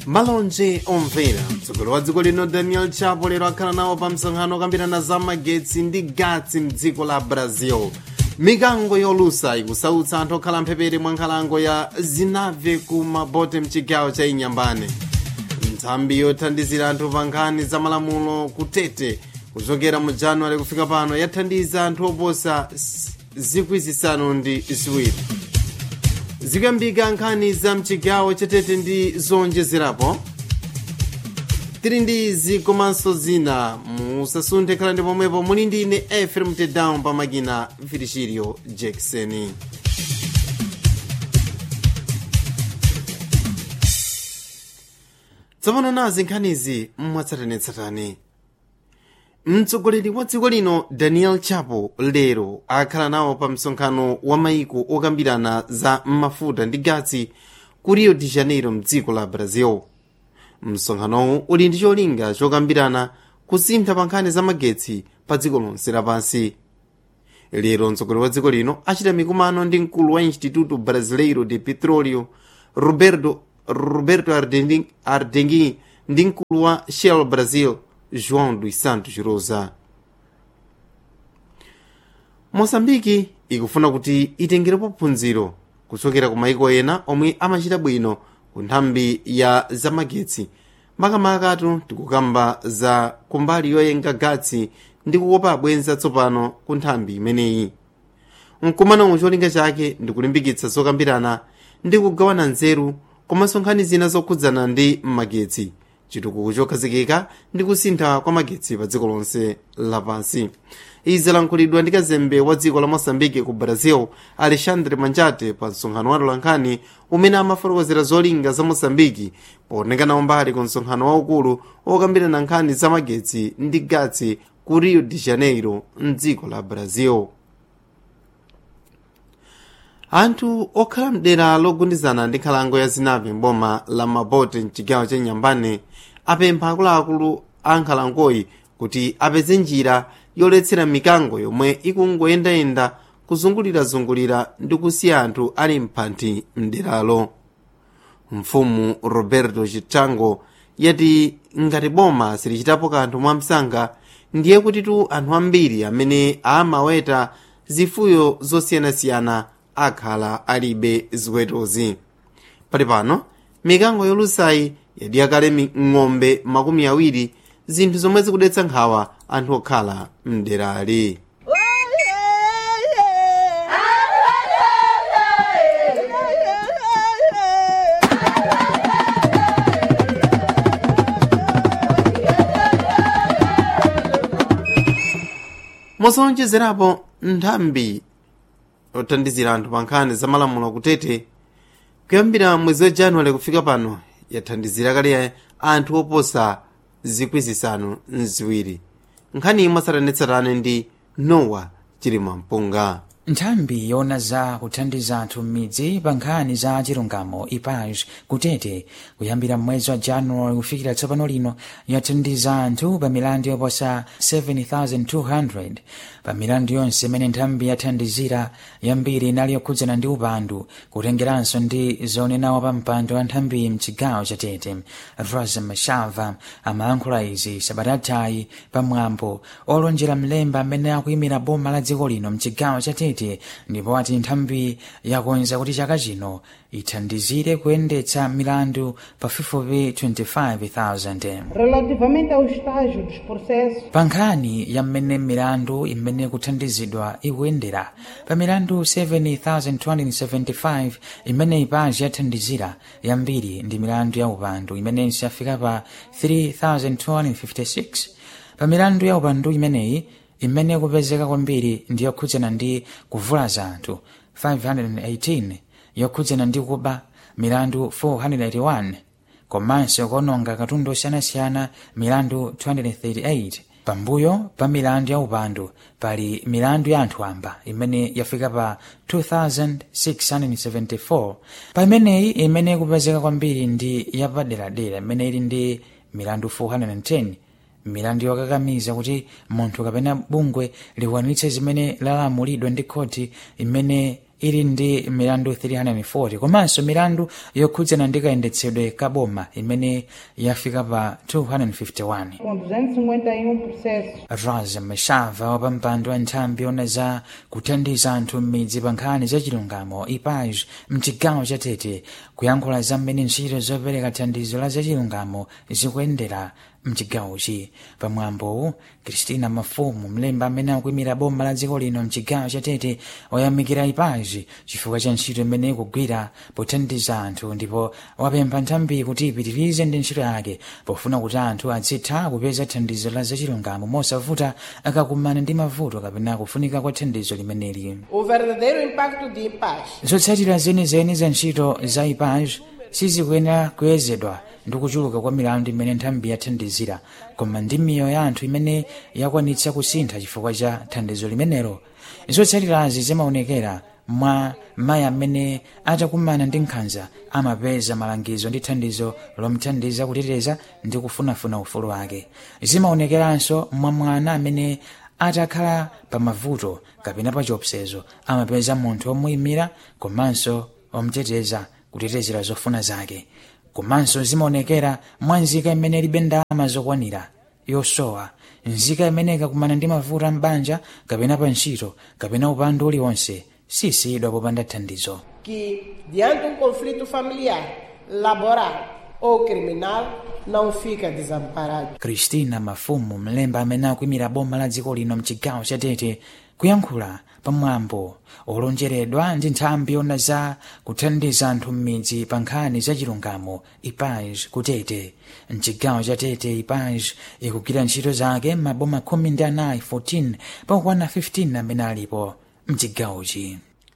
malonje omvera mtsogoleri wa dziko lino daniel chapo lero akhala nawo pa msonkhano okambirana za magetsi ndi gatsi mdziko la brazil mikango yolusa ikusautsa anthu okhala mphepete mwa nkhalango ya zinave ku mabote mchigawo cha inyambane nthambi yothandizira anthu pa nkhani za malamulo kutete kuchokera mu januwale kufika pano yathandiza anthu oposa zikwi zisanu ndi ziwiri zikuyambika nkhani za mchigawo chatete ndi zonjezerapo tili ndi izi komanso zina musasunthe khala ndi pomwepo muli ndi ine efrem tedown pa makina virgilio jackson tsopano nazi nkhanizi mwatsatanetsatane mtsogoleri wa dziko lino daniel chapo lero akhala nawo pa msonkhano wa maiko okambirana za mafuta ndi gatsi ku rio de janeiro mdziko la brazil msonkhanowu uli ndi cholinga chokambirana kusintha pa nkhani za magetsi pa dziko lonse lapansi lero mtsogoleri wa dziko lino achita mikumano ndi mkulu wa instituto brasileiro de petróleo roberto, roberto ardengi, ardengi ndi mkulu wa shell brazil joão dos santos rosa moçambike ikufuna kuti itengerepo phunziro kuchokera ku maiko ena omwe amachita bwino ku nthambi ya zamagetsi makamakatu tikukamba za kumbali yoyenga gatsi ndi kukopa abwenza tsopano ku nthambi imeneyi mkumano cholinga chake ndi kulimbikitsa zokambirana ndi kugawana nzeru komanso nkhani zina zokhudzana ndi magetsi chitukuko chokhazikika ndi kusintha kwa magetsi pa dziko lonse lapansi izi lankhulidwa ndi kazembe wa dziko la moçambike ku brazil alexandre manjate pa msonkhano wa tolankhani umene amafotokozera zolinga za moçambike poonekana mbali ku msonkhano waukulu okambirana nkhani za magetsi ndi gatsi ku rio de janeiro mdziko la brazil anthu okhala mdera logundizana ndi nkhalango ya zinave mboma la mabote mchigawo cha nyambane apempha akuluakulu a nkhalangoyi kuti apeze njira yoletsera mikango yomwe ikungoyendayenda kuzungulirazungulira ndi kusiya anthu ali mphanthi mderalo mfumu roberto chitango yati ngati boma silichitapo kanthu mwamsanga ndiye kutitu anthu ambiri amene amaweta zifuyo zosiyanasiyana akhala alibe ziwetozi pali pano mikango yolusayi yadya kale ng'ombe makumi awiri zinthu zomwe zikudetsa nkhawa anthu okhala mderali mosonjezerapo nthambi yothandizira anthu pa nkhani za malamulo kutete kuyambira mwezi wa januwale kufika pano yathandizira kale anthu oposa zikwi zisanu mziwiri nkhani imwe ndi nowa chilima mpunga nthambi yona za kuthandiza anthu m'midzi pa nkhani za chilungamo ipaj kutete kuyambira mwezi wa januwali kufikira tsopano lino yathandiza anthu pa milandu yoposa 7200 pa milandu yonse imene nthambi yathandizira yambiri inali yokhudzana ndi upandu kutengeranso ndi zonenawo pa mpando wa nthambi mchigawo cha tete rosa mashava amayankhula izi sabatatayi pamwambo olonjera mlemba amene akuyimira boma la dziko lino mchigawo cha tete ndipo ati nthambi yakonza kuti chaka chino ithandizire kuyendetsa milandu pafupifupi 25,000 Relativamente ao estágio dos processos, pa nkhani ya mmene milandu imene kuthandizidwa ikuyendera pa milandu 7,275 imene ipaji yathandizira yambiri ndi milandu ya upandu imenenso yafika pa 3,256 pa milandu ya upandu imeneyi imene kupezeka kwambiri ndi yokhudzana ndi kuvulaza anthu 518 yokhudzana ndi kuba milandu 481 komanso kuononga katundu osiyanasiyana milandu 238 pambuyo pa milandu ya upandu pali milandu ya anthu amba imene yafika pa 2674 pa imeneyi imene kupezeka kwambiri ndi yapaderadera imene ili ndi milandu 410 milandu yokakamiza kuti munthu kapena bungwe likwanitse zimene lalamulidwa ndi khoti imene ili ndi milandu 340 komanso milandu yokhudzana ndi kayendetsedwe ka boma imene yafika pa 251 com 251 processos. rosa mashava wa pampando wa nthambi yona za kuthandiza anthu m'midzi pa nkhani za chilungamo ipaj mchigawo cha tete kuyankhula za mmene ntchito zopereka thandizo la za chilungamo zikuyendera mchigawochi pamwambowu kristina mafumu mlembi amene akuyimira boma la dziko lino mchigawo cha tete wayamikira ipaji chifukwa cha ntchito imene ikugwira pothandiza anthu ndipo wapempha nthambi kuti ipitirize ndi ntchito yake pofuna kuti anthu azitha kupeza thandizo la zachilungamo mosavuta akakumana ndi mavuto kapena kufunika kwa thandizo limeneli O verdadeiro impacto de paz zotsatira zenizeni za ntchito za ipaj sizikuyenera kuyezedwa ndi kuchuluka kwa milandu imene nthambi yathandizira koma ndi miyoyo ya anthu imene yakwanitsa kusintha chifukwa cha thandizo limenelo zotsatirazi zimaonekera mwa mayi amene atakumana ndi nkhanza amapeza malangizo ndi thandizo lomthandiza kuteteza ndi kufunafuna ufulu wake zimaonekeranso mwa mwana amene atakhala pa mavuto kapena pa chiopsezo amapeza munthu omuyimira komanso omteteza kutetezera zofuna zake komanso zimaonekera mwa nzika imene ilibe ndalama zokwanira yosowa nzika imene ikakumana ndi mavuto m'banja kapena pa ntchito kapena upandu uliwonse sisiyidwa popanda thandizo que, diante de um conflito familiar, laboral ou criminal, não fica desamparado. kristina mafumu mlemba amene akuyimira boma la dziko lino mchigawo cha tete kuyankhula pamwambo olonjeredwa ndi nthambi yona za kuthandiza anthu m'midzi pa nkhani za chilungamo ipaj kutete mchigawo cha tete ipaj ikugwira ntchito zake m'maboma khumi ndi anayi 14 pakukwana 15 amene alipo mchigawochi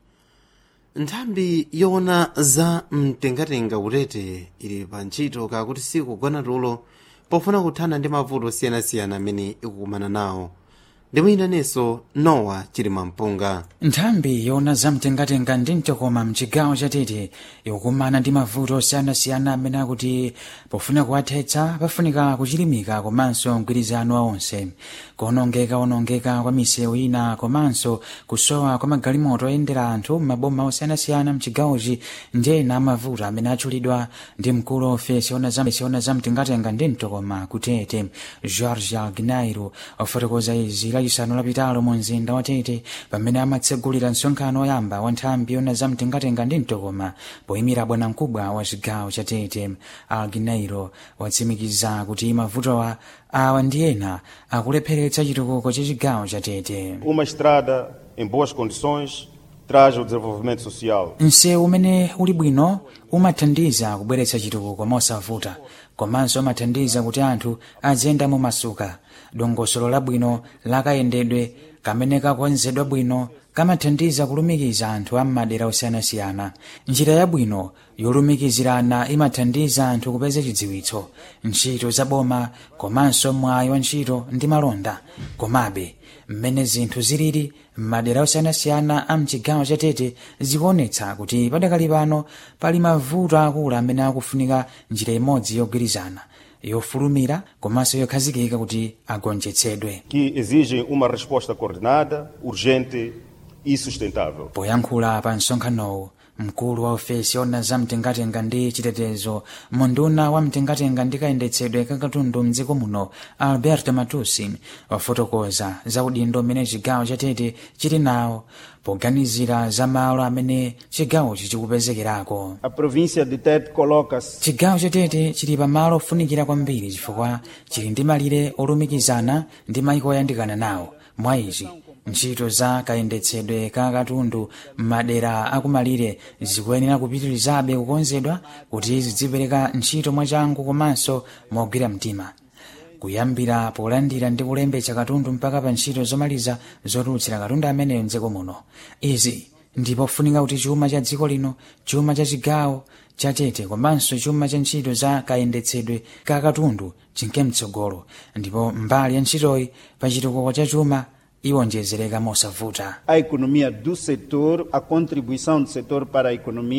nthambi yoona za mtengatenga kutete ili pa ntchito kakuti sikugona tulo pofuna kuthana ndi mavuto osiyanasiyana amene ikukumana nawo ndimuyinanenso nowa chilima mpunga nthambi yoona zamtengatenga ndi mtokoma mchigawo cha tete ikukumana ndi mavuto osiyanasiyana amene akuti pofuna kuwathetsa pafunika kuchilimika komanso mgwirizano wa onse kuonongeka onongeka kwa misewu ina komanso kusowa kwa magalimoto oyendera anthu m'maboma osiyanasiyana mchigawochi ndi ena amavuto amene atchulidwa ndi mkulu wa ofesi yoona zamtengatenga ndi mtokoma kutete george algnairo ofotokoza izi lachisanu lapitalo mu mzinda wa tete pamene amatsegulira msonkhano oyamba wa nthambi yoona zamtengatenga ndi mtokoma poyimira bwanamkubwa wa chigawo cha tete alginairo watsimikiza kuti mavutowa awa ndi ena akulepheretsa chitukuko cha chigawo cha tete Uma estrada em boas condições traz o desenvolvimento social. msewu umene uli bwino umathandiza kubweretsa chitukuko mosavuta komanso umathandiza kuti anthu aziyenda momasuka dongosolo labwino lakayendedwe kamene kakonzedwa bwino kamathandiza kulumikiza anthu a m'madera osiyanasiyana njira yabwino yolumikizirana imathandiza anthu kupeza chidziwitso ntchito zaboma komanso mwayi wa ntchito ndi malonda komabe mmene zinthu zilili m'madera osiyanasiyana a mchigawo cha tete zikuonetsa kuti padakali pano pali mavuto akulu amene akufunika njira imodzi yogwirizana yofulumira komanso yokhazikika kuti agonjetsedwe que exigem uma resposta coordenada, urgente e sustentável. poyankhula pa msonkhanowu mkulu wa ofesi yoona za mtengatenga ndi chitetezo munduna wa mtengatenga ndi kayendetsedwe kakatundu mdziko muno alberto matusi wafotokoza za udindo umene chigawo cha tete chili nawo poganizira za malo amene chigawochi chikupezekerako A província de Tete coloca-se chigawo cha tete chili pamalo ofunikira kwambiri chifukwa chili ndi malire olumikizana ndi mayiko oyandikana nawo mwa izi ntchito za kayendetsedwe ka katundu m'madera akumalire zikuyenera kupitirizabe kukonzedwa kuti zidzipereka ntchito mwachangu komanso mogwira mtima kuyambira polandira ndi kulembetsa katundu mpaka pa ntchito zomaliza zotulutsira katundu ameneyo mdziko muno izi ndipo funika kuti chuma cha dziko lino chuma cha chigawo cha tete komanso chuma cha ntchito za kayendetsedwe ka katundu chinke mtsogolo ndipo mbali ya ntchitoyi pa chitukuko cha chuma iwonjezereka mosavuta a economia do setor, a contribuição do setor para a economia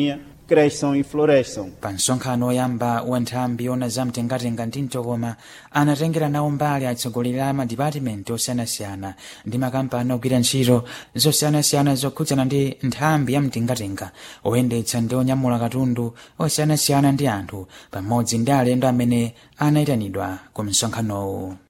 cresçam e floresçam. pa msonkhano woyamba wa nthambi yona za mtengatenga ndi mtokoma anatengera nawo mbali atsogoleri a madipatimenti osiyanasiyana ndi makampani ogwira ntchito zosiyanasiyana zokhudzana ndi nthambi ya mtengatenga oyendetsa ndi onyamula katundu osiyanasiyana ndi anthu pamodzi ndi alendo amene anayitanidwa ku msonkhanowu